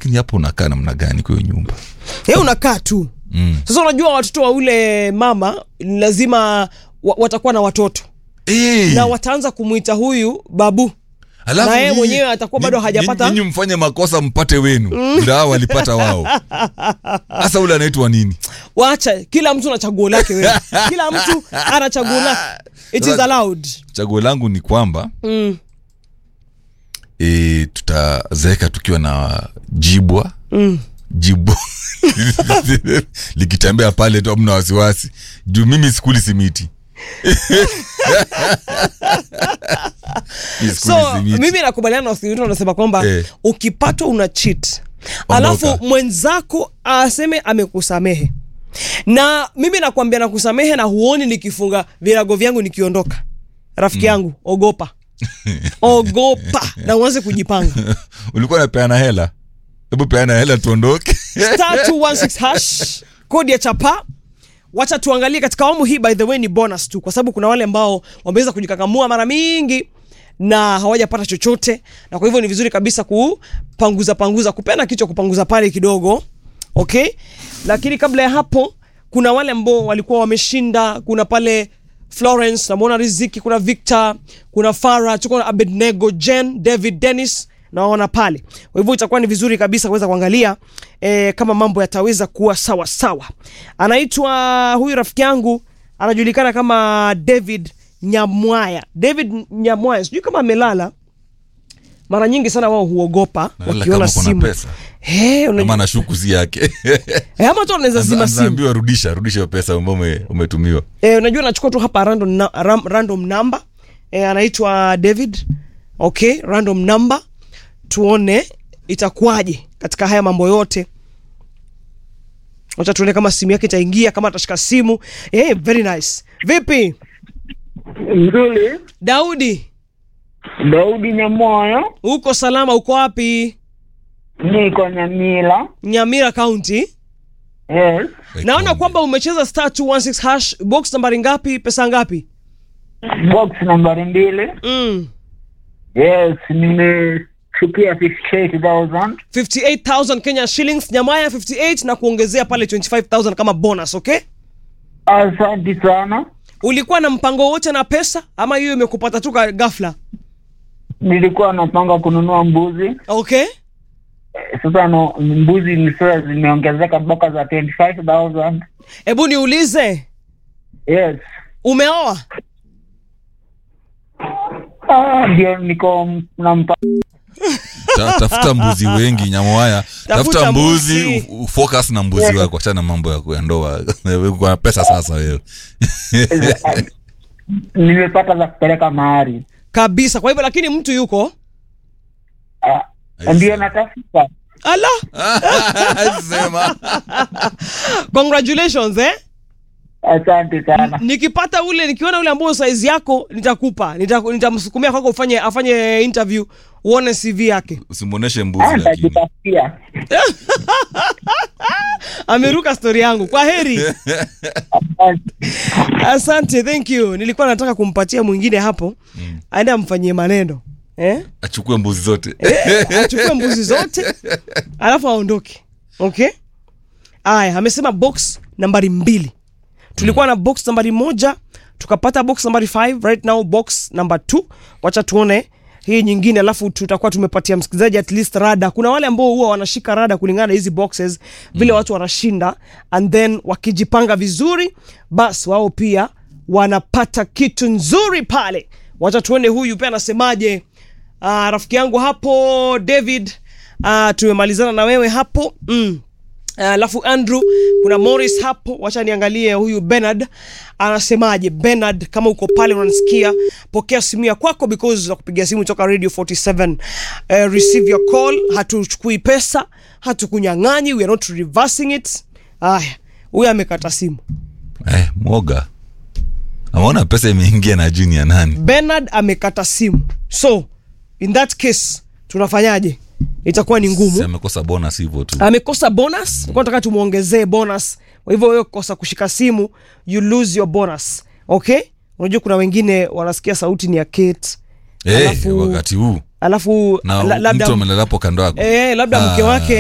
lakini hapo unakaa namna gani kwa hiyo nyumba ye unakaa tu mm. sasa unajua watoto wa ule mama lazima wa, watakuwa na watoto Eh, na wataanza kumwita huyu babu alafu na yeye nyinyi- mwenyewe atakuwa bado nyinyi- hajapata- nyinyi mfanye makosa mpate wenu vile hao walipata wao hasa ule anaitwa nini wacha kila mtu na chaguo lake wewe kila mtu ana chaguo lake it is Sasa- allowed chaguo langu ni kwamba mm. e, tutazeeka tukiwa na jibwa Mm. jibwa likitembea pale tu amna wasiwasi juu mimi sikuli simiti Mimi sikuli so simiti. mimi nakubaliana na Wathiritu wanasema kwamba Eh. ukipatwa una cheat Ondoka. alafu mwenzako aseme amekusamehe na mimi nakwambia nakusamehe na huoni nikifunga virago vyangu nikiondoka rafiki yangu ogopa ogopa na uanze kujipanga ulikuwa napeana hela hebu peana hela tuondoke star 216 hash kodi ya chapa wacha tuangalie katika awamu hii by the way ni bonus tu kwa sababu kuna wale ambao wameweza kujikakamua mara mingi na hawajapata chochote na kwa hivyo ni vizuri kabisa kupanguza panguza kupena kichwa kupanguza pale kidogo okay lakini kabla ya hapo kuna wale ambao walikuwa wameshinda kuna pale florence namwona riziki kuna victor kuna fara tuko na abednego jen david dennis naona pale kwa hivyo itakuwa ni vizuri kabisa kuweza kuangalia e, kama mambo yataweza kuwa sawa sawa anaitwa huyu rafiki yangu anajulikana kama david nyamwaya david nyamwaya sijui kama amelala mara nyingi sana wao huogopa Analala wakiona kama kuna simu pesa. Eh, unajua- kama nashuku si yake Eh, ama tu anaweza zima simu naambiwa rudisha rudisha hiyo pesa ambayo ume- umetumiwa e, unajua nachukua tu hapa random, na, ram, random number e, anaitwa david okay random number tuone itakuwaje katika haya mambo yote wacha tuone kama simu yake itaingia kama atashika simu e, very nice vipi Mzuri, daudi Daudi Nyamoyo, uko salama uko wapi niko Nyamila. nyamira county Yes, naona kwamba umecheza star 216 hash box nambari ngapi pesa ngapi box nambari mbili. mm. Yes, nimechukia 58,000. 58000 kenya shillings nyamaya 58 na kuongezea pale 25000 kama bonus okay Asante sana. ulikuwa na mpango wote na pesa ama hiyo imekupata tu ka- ghafla Nilikuwa napanga kununua mbuzi. okay Eh, Sasa no, mbuzi ni sasa zimeongezeka mpaka za 25,000. hebu niulize Yes. umeoa Ah, ndio niko m- na mpa Ta, tafuta mbuzi wengi nyamwaya Tafuta tafuta mbuzi mbuzi. u- ufocus na mbuzi wako achana na mambo ya ya ndoa Wewe uko na pesa sasa wewe nimepata za kupeleka mahari. kabisa kwa hivyo lakini mtu yuko Ah, ndio natafuta. ala sema congratulations eh Asante sana. nikipata ule nikiona ule ambao saizi yako nitakupa Nita- nitamsukumia kwako ufanye afanye interview uone cv yake usimwoneshe Ah, mbuzi lakini nitajitafutia. ameruka stori yangu kwa heri Asante. asante thank you nilikuwa nataka kumpatia mwingine hapo aende amfanyie maneno eh? achukue mbuzi zote Eh, achukue mbuzi zote alafu aondoke okay aya amesema box nambari mbili tulikuwa na box nambari moja tukapata box nambari 5 right now box number 2 wacha tuone hii nyingine alafu tutakuwa tumepatia msikilizaji at least rada kuna wale ambao huwa wanashika rada kulingana na hizi boxes vile watu wanashinda and then wakijipanga vizuri bas wao pia wanapata kitu nzuri pale wacha tuone huyu pia anasemaje uh, rafiki yangu hapo david uh, tumemalizana na wewe hapo mm. alafu uh, andrew kuna morris hapo wacha niangalie huyu benard anasemaje benard kama uko pale unanisikia pokea simu ya kwako because za kupigia simu toka radio 47 uh, receive your call hatuchukui pesa hatukunyang'anyi we are not reversing it aya huyu amekata simu eh, mwoga ameona pesa imeingia na juni ya nani benard amekata simu so in that case tunafanyaje itakuwa ni ngumu Si amekosa bonus hivyo tu amekosa bonus kwa nataka tumwongezee bonus kwa hivyo wewe kosa kushika simu you lose your bonus okay unajua kuna wengine wanasikia sauti ni ya kate eh, alafu- wakati huu alafu na la, labda, mtu amelalapo kando yako eh, labda mke Ah. wake